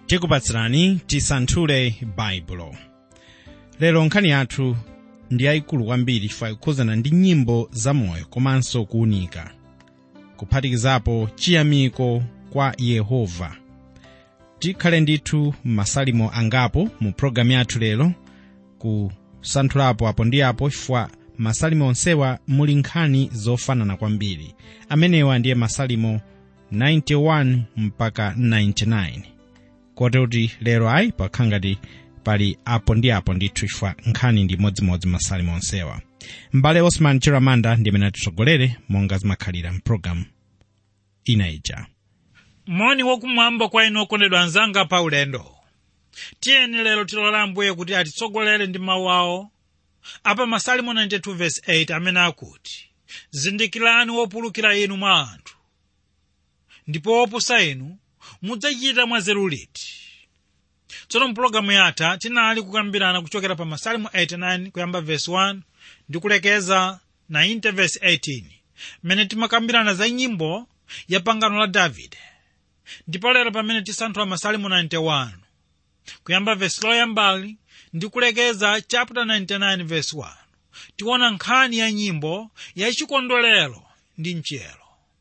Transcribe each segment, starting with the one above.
tikupatsirani tisanthule baibulo lero nkhani yathu ndi yayikulu kwambiri chifukwa ikukhuzana ndi nyimbo zamoyo komanso kuwunika kuphatikizapo chiyamiko kwa yehova tikhale ndithu masalimo angapo mu pologalamu yathu lero kusanthulapo apo ndi apo chifukwa masalimo onsewa muli nkhani zofanana kwambiri amenewa ndiye masalimo 91 mpaka 99 kote kuti lero ayi pakhala ngati pali apo ndi apo ndithu chifukwa nkhani ndi modzimodzi masalimo onsewa m'bale osman chiramanda ndi amene atitsogolere monga zimakhalira mpulogalamu ina ija moni wakumwamba kwa inu okondedwa anzanga pa ulendo tiyeni lero tilola ambuye kuti atitsogolere ndi mawu awo apa masalimo 92 verse 8 amene akuti zindikirani wopulukira inu mwa anthu ndipo wopusa inu mudzachita mwanzeru liti tsono mpulogalamu yatha tinali kukambirana kuchokera pa masalimo 89 kuyamba verse 1 ndi kulekeza 90 verse 18 mmene timakambirana za nyimbo ya pangano la davide ndipo lero pamene tisanthula masalimo 91 kuyamba verse loyambali ndi kulekeza chapter 99 verse 1 tiona nkhani ya nyimbo ya chikondwerero ndi mchiyero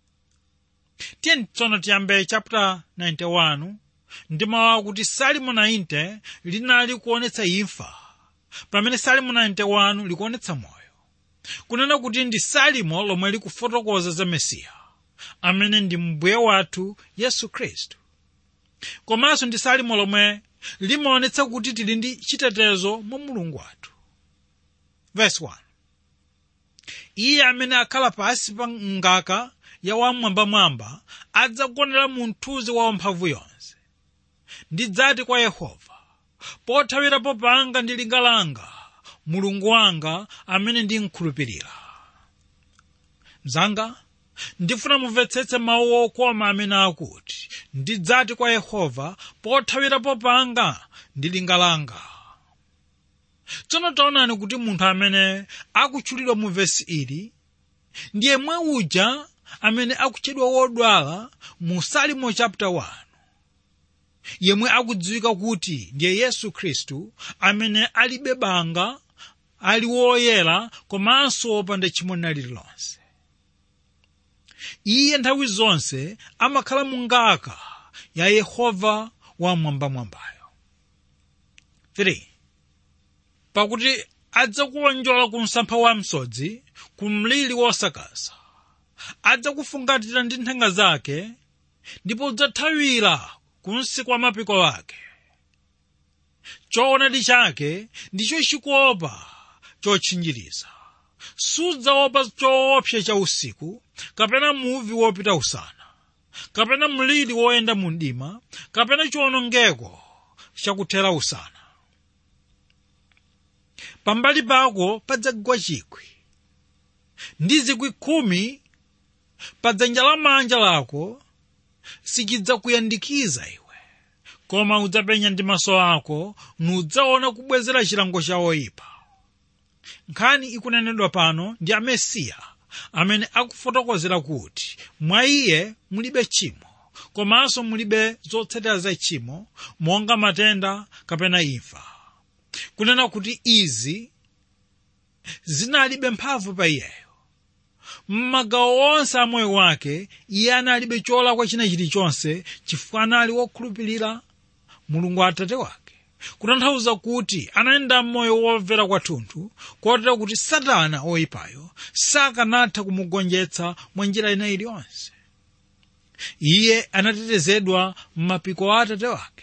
tiyeni tsono tiyambe chapter 91 ndi mawu akuti salimo 90 linali kuonetsa imfa pamene salimo 91 likuonetsa moyo kunena kuti ndi salimo lomwe likufotokoza za mesiya amene ndi mbuye wathu yesu khristu komanso ndi salimo lomwe limaonetsa kuti tili ndi chitetezo mwa mulungu wathu verse 1 iye amene akhala pansi pa ngaka ya wamwambamwamba adzagonera mu mthunzi wa wamphamvu yonse ndidzati kwa yehova pothawirapo panga ndi linga langa mulungu wanga amene ndimkhulupirira mzanga ndifuna mumvetsetse mawu okoma amene akuti ndidzati kwa yehova pothawirapo panga ndi linga langa tsono taonani kuti munthu amene akutchulidwa mu vesi ili ndiye mwe uja amene akutchedwa wodwala mu salimo chapter 1 yemwe akudziwika kuti ndiye yesu khristu amene alibe banga ali woyera komanso wopanda tchimo lililonse iye nthawi zonse amakhala mu ngaka ya yehova wamwambamwambayo 3 pakuti adzakuonjola ku msampha wa msodzi ku mliri wosakaza adzakufungatira ndi nthenga zake ndipo udzathawira kunsi kwa mapiko ake choonadi chake ndicho chikopa chotchinjiriza sudzaopa choopsa cha usiku kapena muvi wopita usana kapena mliri woyenda mu mdima kapena chiwonongeko chakuthera usana pambali pako padzagwa chikwi ndi zikwi khumi pa dzanja lamanja lako sichidzakuyandikiza iwe koma udzapenya ndi maso ako nudzaona kubwezera chilango cha oyipa nkhani ikunenedwa pano ndi amesiya amene akufotokozera kuti mwa iye mulibe tchimo komanso mulibe zotsatira za tchimo monga matenda kapena imfa kunena kuti izi zinalibe mphamvu pa iyeyo m'magawo onse a moyo wake iye analibe cholakwa china chilichonse chifukwa anali wokhulupirira mulungu atate wake kutanthauza kuti anayenda m'moyo womvera kwathunthu kotero kuti satana oyipayo sakanatha kumugonjetsa mwa njira ina iliyonse iye anatetezedwa m'mapiko a atate wake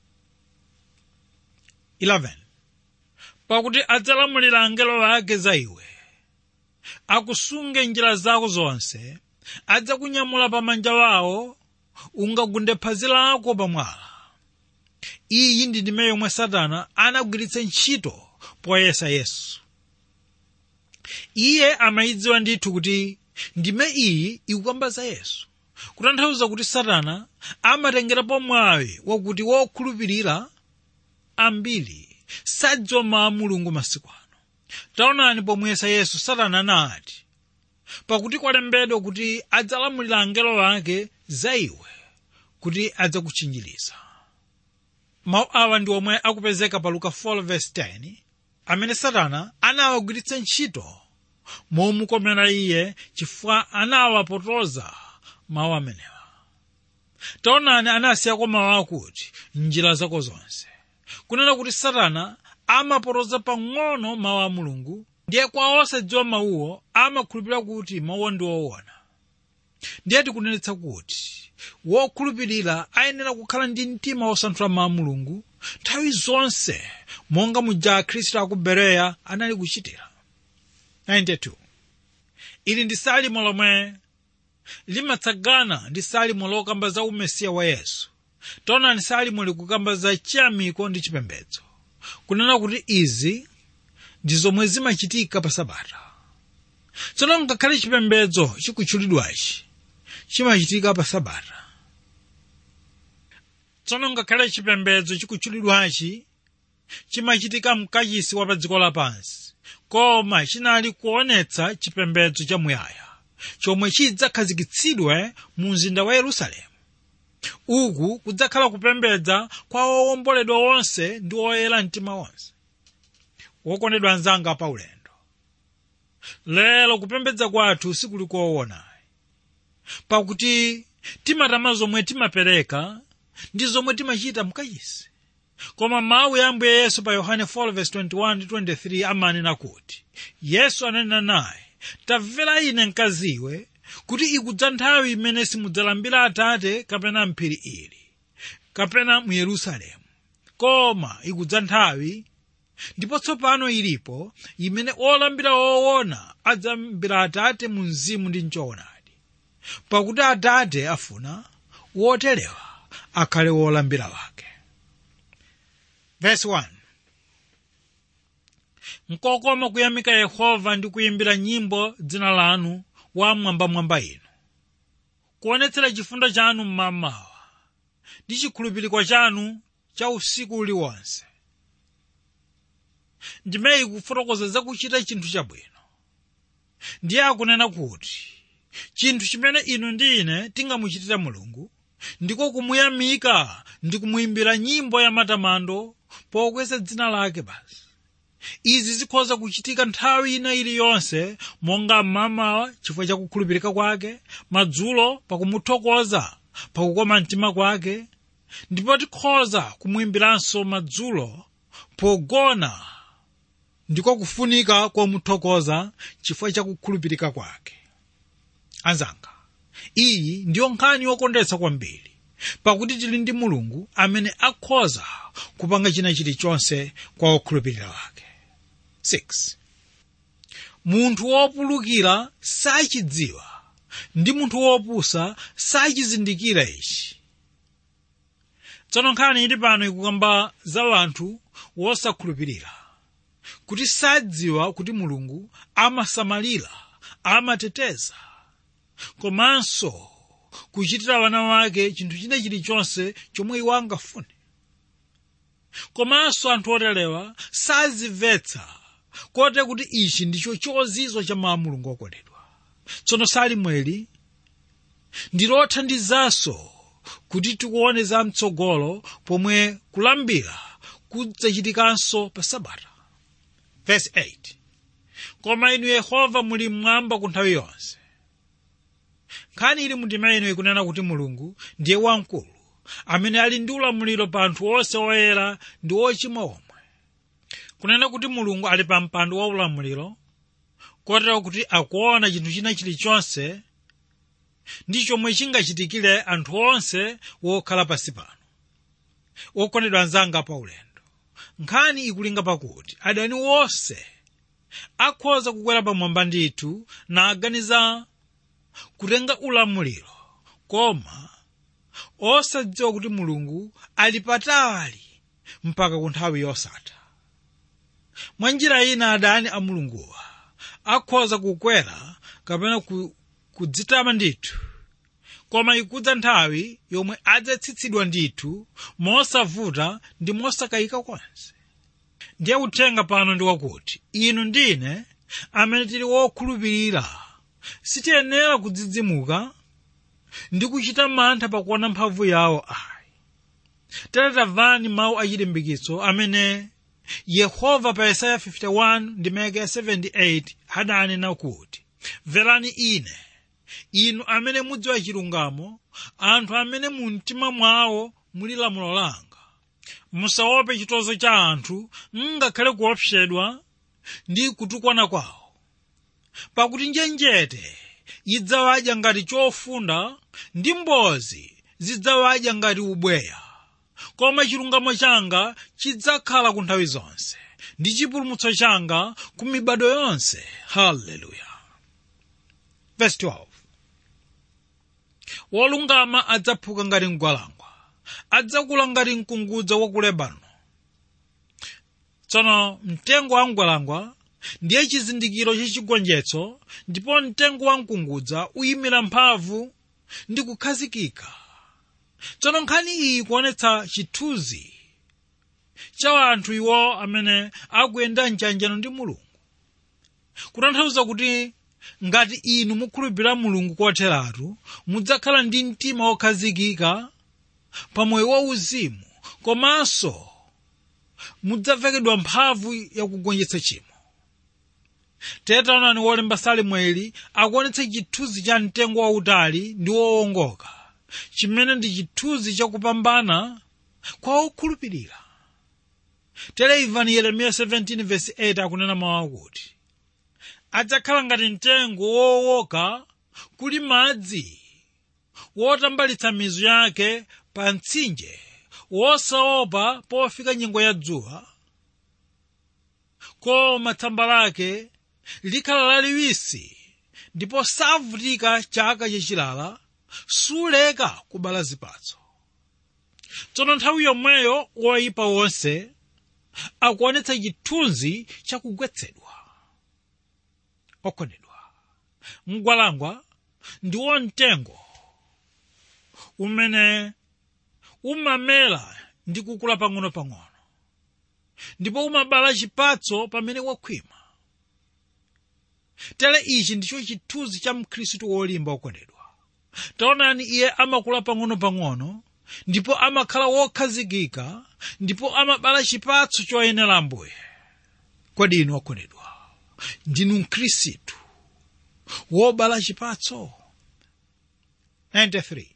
11 pakuti adzalamulira angelo ake za iwe akusunge njira zako zonse adzakunyamula pamanja wawo ungagunde phazi lako pamwala iyi ndi ndime yomwe satana anagwiritsa ntchito poyesa yesu iye amayidziwa ndithu kuti ndime iyi ikukamba za yesu kutanthauza kuti satana amatengerapo mwawi wakuti wokhulupirira ambiri sadziwa mawu a mulungu masiku ano taonani pomwesa yesu satana anati pakuti kwalembedwa kuti adzalamulira angelo ake za iwe kuti adzakutchinjiriza mawu awa ndi omwe akupezeka pa luka 4:10 amene satana anawagwiritsa ntchito momukomera iye chifukwa anawapotoza mawu amenewa taonani anasiyako mawu akuti njira zako zonse kunena kuti satana amapotoza pang'ono mawu a mulungu ndiye kwa osadziwa mawuwo amakhulupirira kuti mawuwo ndi woona ndiye tikunenetsa kuti wokhulupirira ayenera kukhala ndi mtima wosanthula mawu a mulungu nthawi zonse monga muja akhristu aku bereya anali kuchitira 92 ili ndi salimo lomwe limatsagana ndi salimo lokamba za umesiya wa yesu taonani salimo likukamba za chiyamiko ndi chipembedzo kunena kuti izi ndi zomwe zimachitika pa sabata tsono ngakhale chipembedzo chikutchulidwachi chimachitika pa sabata tsono ngakhale chipembedzo chikutchulidwachi chimachitika mkachisi wa pa dziko lapansi koma chinali kuonetsa chipembedzo chamuyaya chomwe chidzakhazikitsidwe mu mzinda wa yerusalemu uku kudzakhala kupembedza kwa owomboledwa onse ndi oyera mtima onse wokondedwa anzanga pa ulendo lero kupembedza kwathu sikuli koonayi pakuti timatama zomwe timapereka ndi zomwe timachita mkachisi koma mawu ya ambuye yesu pa yohane 4:21-23 amanena kuti yesu ananena naye tamvera ine mkaziwe kuti ikudza nthawi imene simudzalambira atate kapena mphiri ili kapena mu yerusalemu koma ikudza nthawi ndipo tsopano ilipo imene olambira woona adzalambira atate mu mzimu ndi mchoonadi pakuti atate afuna woterewa akhale wolambira wake Verse 1 nkokoma kuyamika yehova ndi kuyimbira nyimbo dzina lanu wa mwambamwamba inu kuonetsera chifundo chanu mmamawa ndi chikhulupiriko chanu cha usiku uliwonse ndimeyi kufotokoza zakuchita chinthu chabwino ndiye akunena kuti chinthu chimene inu ndi ine tingamuchitire mulungu ndiko kumuyamika ndi kumuyimbira nyimbo ya matamando pokweza dzina lake basi izi zikhoza kuchitika nthawi ina iliyonse monga mmamawa chifukwa cha kukhulupirika kwake madzulo pakumuthokoza pakukoma mtima kwake ndipo tikhoza kumuyimbiranso madzulo pogona ndiko kufunika komuthokoza chifukwa cha kukhulupirika kwake anzanga iyi ndiyo nkhani yokondetsa kwambiri pakuti tili ndi mulungu amene akhoza kupanga china chilichonse kwa okhulupirira wake 6 munthu wopulukira sachidziwa ndi munthu wopusa sachizindikira ichi tsono nkhani ili pano ikukamba za wanthu wosakhulupirira kuti sadziwa kuti mulungu amasamalira amateteza komanso kuchitira wana wake chinthu china chilichonse chomwe iwo angafune komanso anthu oterewa sazimvetsa kote kuti ichi ndicho chozizwa cha mawu mulungu okondedwa tsono salimweli ndilothandizanso kuti tikuone za mtsogolo pomwe kulambira kudzachitikanso pa sabata verse 8 koma inu yehova muli mmwamba ku nthawi yonse nkhani ili mundima ino ikunena kuti mulungu ndiye wamkulu amene ali ndi ulamuliro pa anthu onse oyera ndi ochimwa omwe kunena kuti mulungu ali pa mpando wa ulamuliro kotero kuti akuona chinthu china chilichonse ndi chomwe chingachitikire anthu onse wokhala pansi pano wokondedwa anzanga pa ulendo nkhani ikulinga pakuti adani wonse akhoza kukwera pamwamba ndithu naganiza kutenga ulamuliro koma osadziwa kuti mulungu ali patali mpaka ku nthawi yosatha mwa njira ina adani a mulunguwa akhoza kukwera kapena ku, kudzitama ndithu koma ikudza nthawi yomwe adzatsitsidwa ndithu mosavuta ndi mosakayika konse ndiye uthenga pano ndi wakuti inu ndine amene tili wokhulupirira sitiyenera kudzidzimuka ndi kuchita mantha pakuona mphamvu yawo ayi tere tamvani mawu achilimbikitso amene yehova pa yesaya 51 ndi meka ya 78 adanena kuti mverani ine inu amene mudziwa chilungamo anthu amene mu mtima mwawo muli lamulo langa musaope chitonzo cha anthu ngakhale kuopsedwa ndi kutukwana kwawo pakuti njenjete idzawadya ngati chofunda ndi mbozi zidzawadya ngati ubweya koma chilungamo changa chidzakhala ku nthawi zonse ndi chipulumutso changa ku mibado yonse haleluya verse 12 wolungama adzaphuka ngati mgwalangwa adzakula ngati mkungudza wa ku lebano tsono mtengo wa mgwalangwa ndiye chizindikiro chachigonjetso ndipo mtengo wa mkungudza uyimira mphamvu ndi kukhazikika tsono nkhani iyi kuonetsa chithunzi cha anthu iwo amene akuyenda mchanjano ndi mulungu kutanthauza kuti ngati inu mukhulupirira mulungu kotheratu mudzakhala ndi mtima wokhazikika pa moyo wauzimu komanso mudzavekedwa mphamvu yakugonjetsa chimo tetaonani wolemba salimo ili akuonetsa chithunzi cha mtengo wautali ndi wowongoka chimene ndi chithunzi chakupambana kwa okhulupirira tere imvani yeremiya 17:8 akunena mawu akuti adzakhala ngati mtengo wowoka kuli madzi wotambalitsa mizu yake pa mtsinje wosaopa pofika nyengo ya dzuwa koma tsamba lake likhala laliwisi ndipo savutika chaka chachilala suleka kubala zipatso tsono nthawi yomweyo woyipa wonse akuonetsa chithunzi chakugwetsedwa okondedwa mgwalangwa ndiwo mtengo umene umamera ndi kukula pang'ono-pang'ono ndipo umabala chipatso pamene wakhwima tere ichi ndicho chithunzi cha mkhristu wolimba okondedwa taonani iye amakula pang'ono-pang'ono ndipo amakhala wokhazikika ndipo amabala chipatso choyenera ambuye kodi inu okondedwa ndinu mkhristu wobala chipatso 93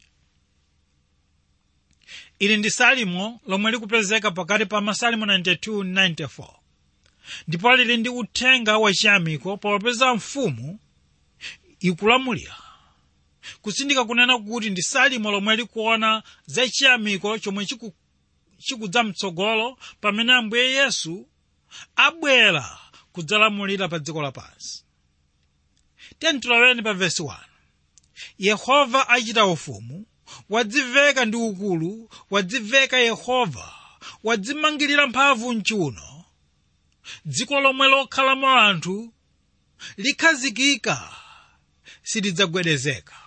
ili ndi salimo lomwe likupezeka pakati pa masalimo 92 ndi 94 ndipo lili ndi uthenga wachiyamiko popeza mfumu ikulamulira kusindika kunena kuti ndi salimo lomwe likuona zachiyamiko chomwe chiku- chikudza mtsogolo pamene ambuye yesu abwera kudzalamulira pa dziko lapansi tentiloweni pa vesi 1 yehova achita ufumu wadziveka ndi ukulu wadziveka yehova wadzimangirira mphamvu mchiuno dziko lomwe lokhalamo anthu likhazikika silidzagwedezeka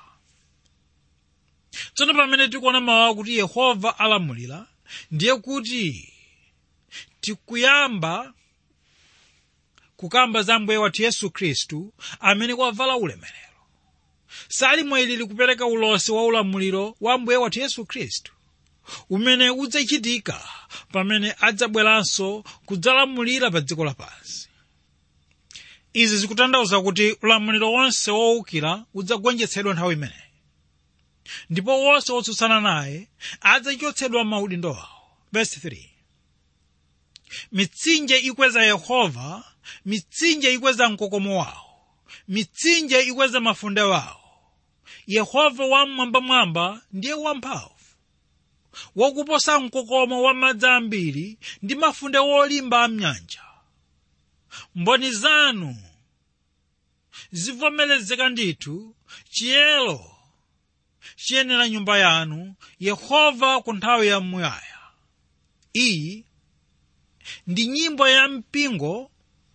tsono pamene tikuona mawu akuti yehova alamulira ndiye kuti tikuyamba kukamba za mbuye wathu yesu khristu amene wavala ulemerero salimo ili likupereka ulosi wa ulamuliro wa mbuye wathu yesu khristu umene udzachitika pamene adzabweranso kudzalamulira pa dziko lapansi izi zikutanthauza kuti ulamuliro wonse wowukira udzagonjetsedwa nthawi imeneyi ndipo wonse wotsutsana naye adzachotsedwa maudindo awo verse 3 mitsinje ikweza yehova mitsinje ikweza mkokomo wawo mitsinje ikweza mafunde wawo yehova wamwambamwamba ndiye wamphamvu wakuposa mkokomo wa madzi ambiri ndi mafunde wolimba amnyanja mboni zanu zivomerezeka ndithu chiyero chiyenera nyumba yanu yehova ku nthawi ya muyaya iyi ndi nyimbo ya mpingo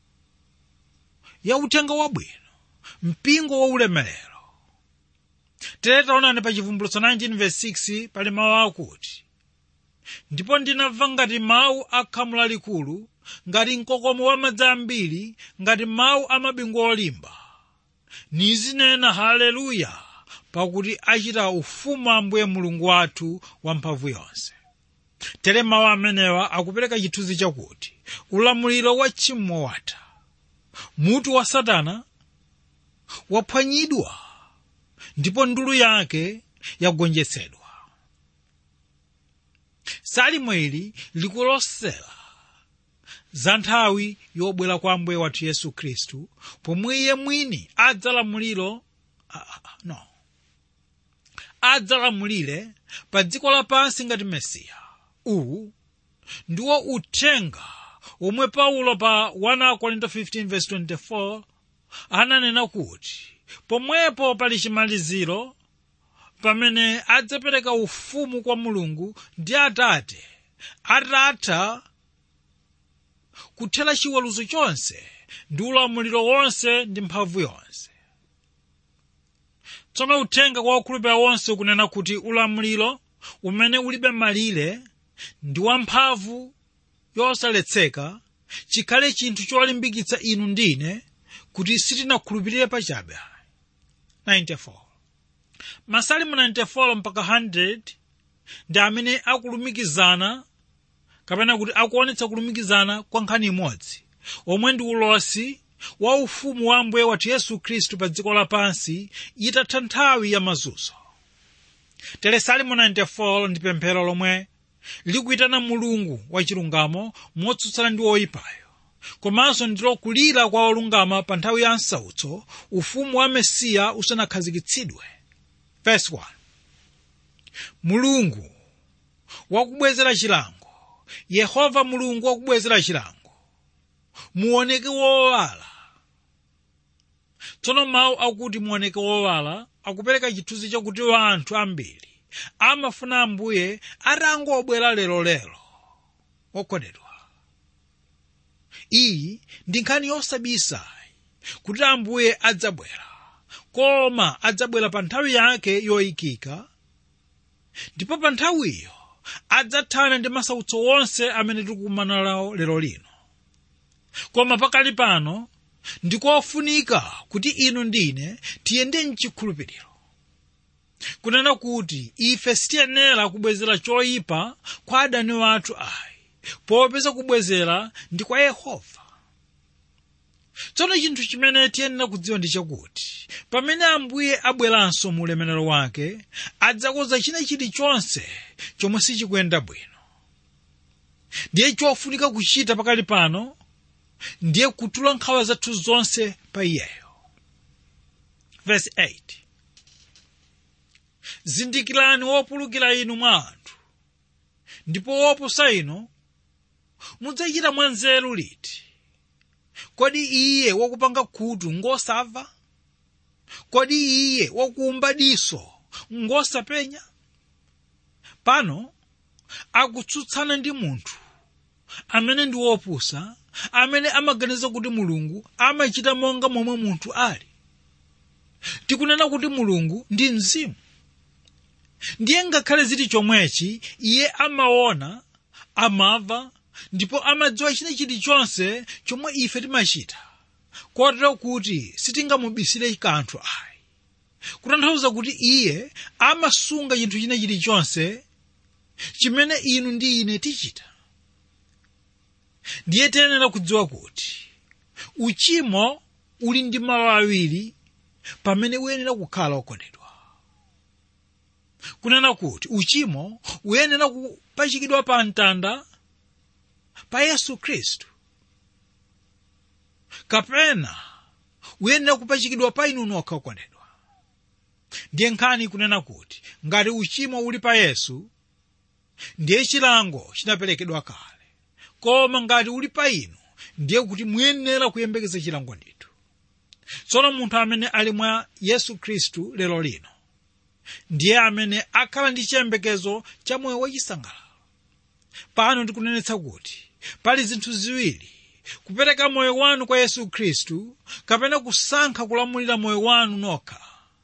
ya uthenga wabwino mpingo wa ulemerero tere taonani pa chivumbulutso 19:6 pali mawu akuti ndipo ndinamva ngati mawu a khamu lalikulu ngati mkokomo wa madzi ambiri ngati mawu a mabingu olimba nizinena haleluya pakuti achita ufumu ambuye mulungu wathu wamphamvu yonse tere mawu amenewa akupereka chithunzi chakuti ulamuliro wa tchimo watha mutu wa satana waphwanyidwa ndipo ndulu yake yagonjetsedwa salimo ili likulosera za nthawi yobwera kwa ambuye wathu yesu khristu pomwe iye mwini adzalamuliro ah, ah, no adzalamulire pa dziko lapansi ngati mesiya uwu ndiwo uthenga omwe paulo pa 1 korinto 15:24 ananena kuti pomwepo pali chimaliziro pamene adzapereka ufumu kwa mulungu ndi atate atatha kuthera chiweruzo chonse ndi ulamuliro wonse ndi mphamvu yonse tsono uthenga kwa okhulupirira wonse ukunena kuti ulamuliro umene ulibe malire ndi wamphamvu yosaletseka chikhale chinthu cholimbikitsa inu ndine kuti sitinakhulupirire pachabe 94 masalimu 94 mpaka 100 ndi amene akulumikizana kapena kuti akuonetsa kulumikizana kwa nkhani imodzi omwe ndi ulosi wa ufumu wa ambuye wathu yesu khristu pa dziko lapansi itatha nthawi ya mazunzo tere salimu 94 ndi pemphero lomwe likuyitana mulungu wachilungamo motsutsana ndi oyipayo komanso ndilo kulira kwa olungama pa nthawi ya msautso ufumu wa mesiya usanakhazikitsidwe verse 1 mulungu wakubwezera chilango yehova mulungu wakubwezera chilango muoneke wowala tsono mawu akuti muoneke wowala akupereka chithunzi chakuti anthu ambiri amafuna ambuye atangobwera lero-lero okondedwa iyi ndi nkhani yosabisa kuti ambuye adzabwera koma adzabwera pa nthawi yake yoyikika ndipo pa nthawiyo adzathana ndi masautso wonse amene tikukumana nawo lero lino koma pakali pano ndikofunika kuti inu ndine tiyende mchikhulupiriro kunena kuti ife sitiyenera kubwezera choyipa kwa adani wathu ayi popeza kubwezera ndi kwa yehova tsono chinthu chimene tiyenera kudziwa ndi chakuti pamene ambuye abweranso mu ulemerero wake adzakonza china chilichonse chomwe sichikuyenda bwino ndiye chofunika kuchita pakali pano ndiye kutula nkhawa zathu zonse pa iyeyo verse 8 zindikirani wopulukira inu mwa anthu ndipo wopusa inu mudzachita mwanzeru liti kodi iye wakupanga khutu ngosamva kodi iye wakuumba diso ngosapenya pano akutsutsana ndi munthu amene ndi wopusa amene amaganiza kuti mulungu amachita monga momwe munthu ali tikunena kuti mulungu ndi mzimu ndiye ngakhale zili chomwechi iye amaona amava ndipo amadziwa china chilichonse chomwe ife timachita kotero kuti sitingamubisire kanthu ayi kutanthauza kuti iye amasunga chinthu china chilichonse chimene inu ndi ine tichita ndiye tiyenera kudziwa kuti uchimo uli ndi malo awiri pamene uyenera kukhala okondedwa kunena kuti uchimo uyenera kupachikidwa pa mtanda pa yesu khristu kapena uyenera kupachikidwa pa inu nokha okondedwa ndiye nkhani kunena kuti ngati uchimo uli pa yesu ndiye chilango chinaperekedwa kale koma ngati uli pa inu ndiye kuti muyenera kuyembekeza chilango ndithu tsono munthu amene ali mwa yesu khristu lero lino ndiye amene akhala ndi chiyembekezo cha moyo wachisangalalo pano ndikunenetsa kuti pali zinthu ziwiri kupereka moyo wanu kwa yesu khristu kapena kusankha kulamulira moyo wanu nokha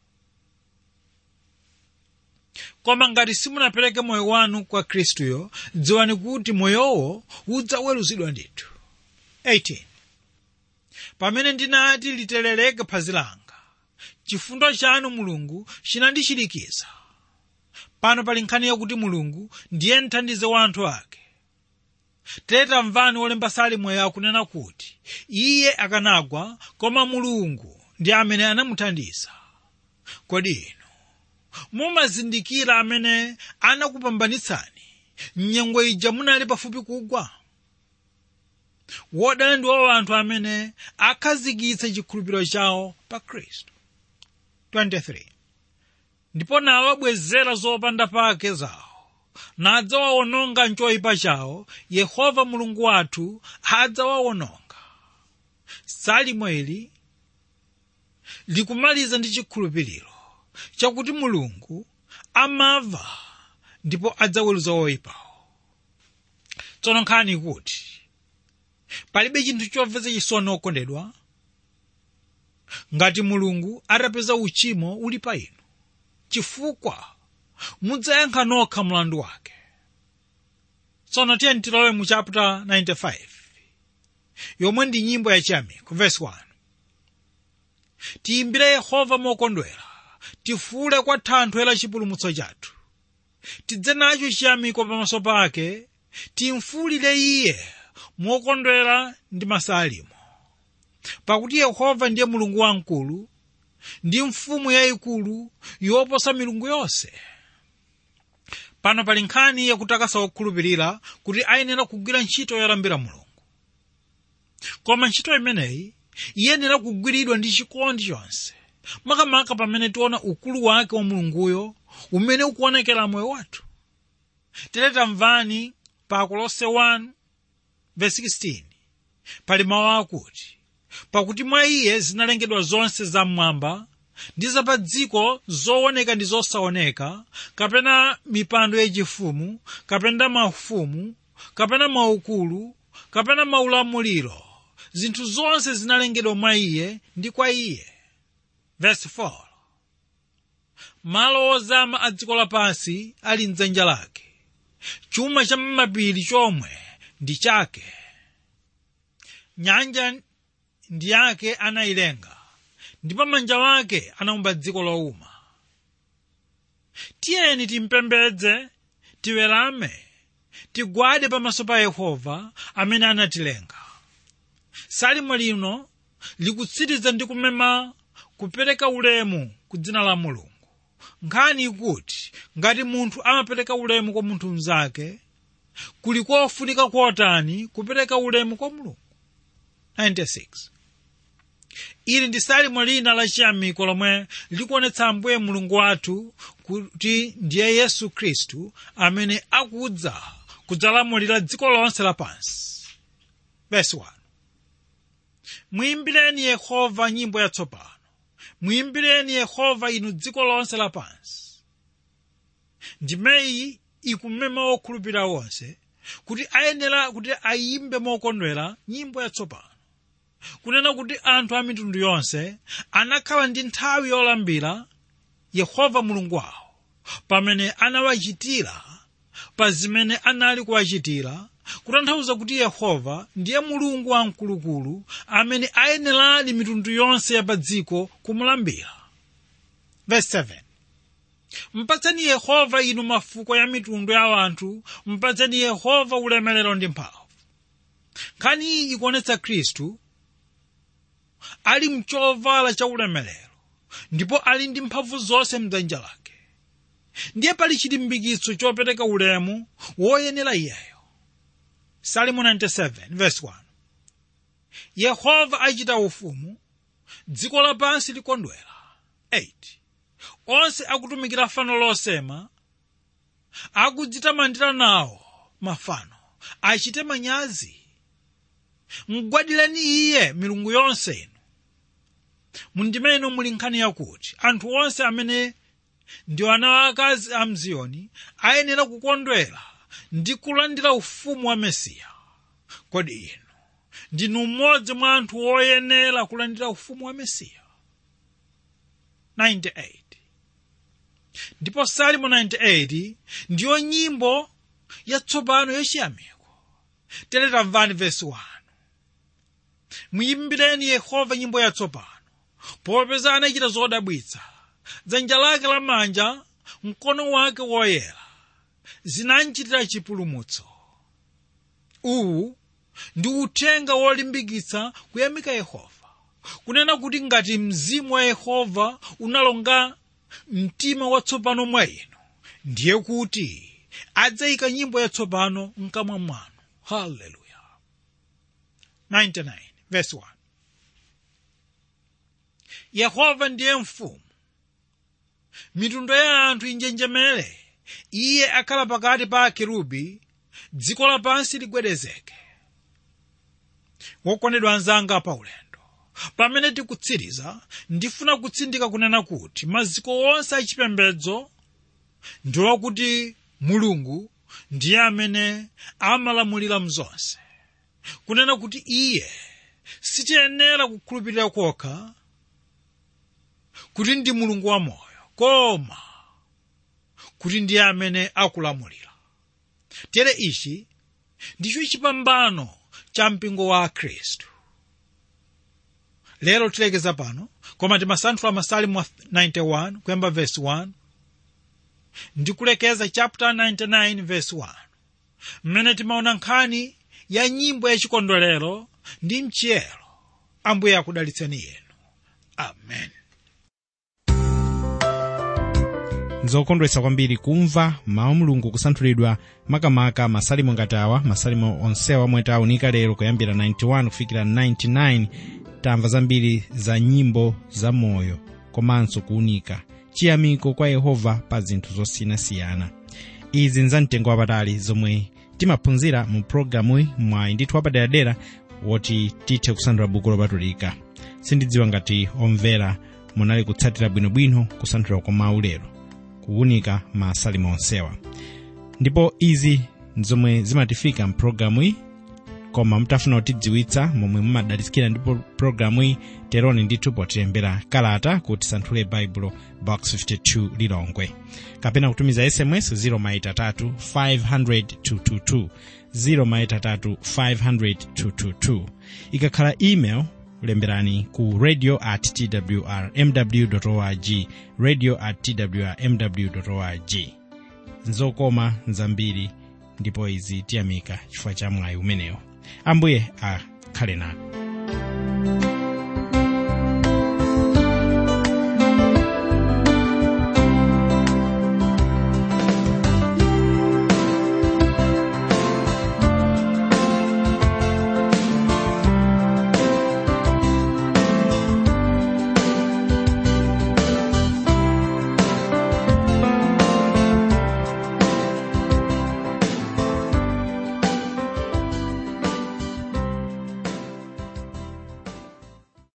koma ngati simunapereke moyo wanu kwa khristuyo dziwani kuti moyowo udzaweruzidwa ndithu 18 pamene ndinati literereke phazi langa chifundo chanu mulungu chinandichirikiza pano pali nkhani yakuti mulungu ndiye mthandizi wa anthu ake tamvani wolemba salimoyo akunena kuti iye akanagwa koma mulungu ndi amene anamuthandiza kodi inu mumazindikira amene anakupambanitsani mnyengo ija munali pafupi kugwa wodala ndiwo anthu amene akhazikitsa chikhulupiriro chawo pa khristu 23 ndipo nawabwezera zopanda pake zawo nadzawawononga mchoyipa chawo yehova mulungu wathu adzawawononga salimo ili likumaliza ndi chikhulupiriro chakuti mulungu amava ndipo adzaweruza oyipawo tsono nkhani kuti palibe chinthu chomvetsa chisoni okondedwa ngati mulungu atapeza uchimo uli pa inu chifukwa mudzayankha nokha mlandu wake tsono tiyeni tilowe mu chapter 95 yomwe ndi nyimbo yachiyamiko verse 1 tiyimbire yehova mokondwera tifuule kwa thanthwe la chipulumutso chathu tidze nacho chiyamiko pamaso pake timfuulire iye mokondwera ndi masalimo pakuti yehova ndiye mulungu wamkulu ndi mfumu yayikulu yoposa milungu yonse pano pali nkhani yakutakasa wokhulupirira kuti ayenera kugwira ntchito yolambira mulungu koma ntchito imeneyi iyenera kugwiridwa ndi chikondi chonse makamaka pamene tiona ukulu wake wa mulunguyo umene ukuonekera moyo wathu tere tamvani pa kolose 1 verse 16 pali mawu akuti pakuti mwa iye zinalengedwa zonse zam'mwamba ndi zapa dziko zooneka ndi zosaoneka kapena mipando yachifumu kapena mafumu kapena maukulu kapena maulamuliro zinthu zonse zinalengedwa mwa iye ndi kwa iye verse 4 malo ozama a dziko lapansi ali mdzanja lake chuma cha m'mapiri chomwe ndi chake nyanja ndi yake anayilenga ndipo manja wake anaumba dziko lowuma tiyeni timpembedze tiwerame tigwade pamaso pa yehova amene anatilenga salimo lino likutsiriza ndi kumema kupereka ulemu ku dzina la mulungu nkhani ikuti ngati munthu amapereka ulemu kwa munthu mnzake kuli kofunika kotani kupereka ulemu kwa mulungu 96 ili ndi salimo lina la chiyamiko lomwe likuonetsa ambuye mulungu wathu kuti ndiye yesu khristu amene akudza kudzalamulira dziko lonse lapansi verse 1 muyimbireni yehova nyimbo yatsopano muyimbireni yehova inu dziko lonse lapansi ndimeyi ikumema okhulupirira wonse kuti ayenera kuti ayimbe mokondwera nyimbo yatsopano kunena kuti anthu a mitundu yonse anakhala ndi nthawi yolambira yehova mulungu wawo pamene anawachitira pa zimene anali kuwachitira kutanthauza kuti yehova ndiye mulungu wamkulukulu amene ayeneradi mitundu yonse ya pa dziko kumulambira verse 7 mpatseni yehova inu mafuko ya mitundu ya anthu mpatseni yehova ulemerero ndi mphamvu nkhani iyi ikuonetsa khristu ali mchovala cha ulemerero ndipo ali ndi mphamvu zonse mdzanja lake ndiye pali chilimbikitso chopereka ulemu woyenera iyeyo salimo 97 verse 1 yehova achita ufumu dziko lapansi likondwera 8 onse akutumikira fano losema akudzitamandira nawo mafano achite manyazi mgwadireni iye milungu yonse inu mundimene muli nkhani yakuti anthu onse amene ndi ana akazi a mziyoni ayenera kukondwera ndi kulandira ufumu wa mesiya kodi inu ndinu mmodzi mwa anthu oyenera kulandira ufumu wa mesiya 98 ndipo salimo 98 ndiyo nyimbo yatsopano yachiyamiko tere tamvani vesi 1 muyimbireni yehova nyimbo yatsopano popeza anachita zodabwitsa dzanja lake lamanja mkono wake woyera zinanchitira chipulumutso uwu ndi uthenga wolimbikitsa kuyamika yehova kunena kuti ngati mzimu wa yehova unalonga mtima watsopano mwa inu ndiye kuti adzayika nyimbo yatsopano mkamwa mwanu haleluya 99 verse 1 yehova ndiye mfumu mitundu ya anthu injenjemere iye akhala pakati pa akerubi dziko lapansi ligwedezeke wokondedwa anzanga pa ulendo pamene tikutsiriza ndifuna kutsindika kunena kuti maziko onse achipembedzo ndi wakuti mulungu ndiye amene amalamulira mzonse kunena kuti iye sitiyenera kukhulupirira kokha kuti ndi mulungu wamoyo koma kuti ndiye amene akulamulira tere ichi ndicho chipambano cha mpingo wa khristu lero tilekeza pano koma timasanthula masalimu 91 kuyamba verse 1 ndi kulekeza chapter 99 verse 1 mmene timaona nkhani ya nyimbo yachikondwerero ndi mchiyero ambuye akudalitseni yenu amen nzokondwetsa kwambiri kumva mawu mulungu kusanthulidwa makamaka masalimo ngati awa masalimo onsewa omwe tawunika lero kuyambira 91 kufikira 99 tamva zambiri za nyimbo za moyo komanso kuwunika chiyamiko kwa yehova pa zinthu zosiyanasiyana izi nzamtengo wapatali zomwe timaphunzira mu programuyi mwayi ndithu wapaderadera woti tithe kusanthula buku lopatulika sindidziwa ngati omvera munali kutsatira bwinobwino kusanthula kwa mawu lero kuwunika masalimo onsewa ndipo izi nzomwe zimatifika mpulogalamu iyi koma mutafuna kutidziwitsa momwe mumadalitsikira ndipo pulogalamu iyi teroni ndithu potilembera kalata kuti tisanthule baibulo box 52 lilongwe kapena kutumiza sms 0maitatu 500 0maitatu 500 ikakhala email lemberani ku radio at twrmw org radio at twrmw org nzokoma nzambiri ndipo izi tiyamika chifukwa cha mwayi umenewo ambuye akhale nanu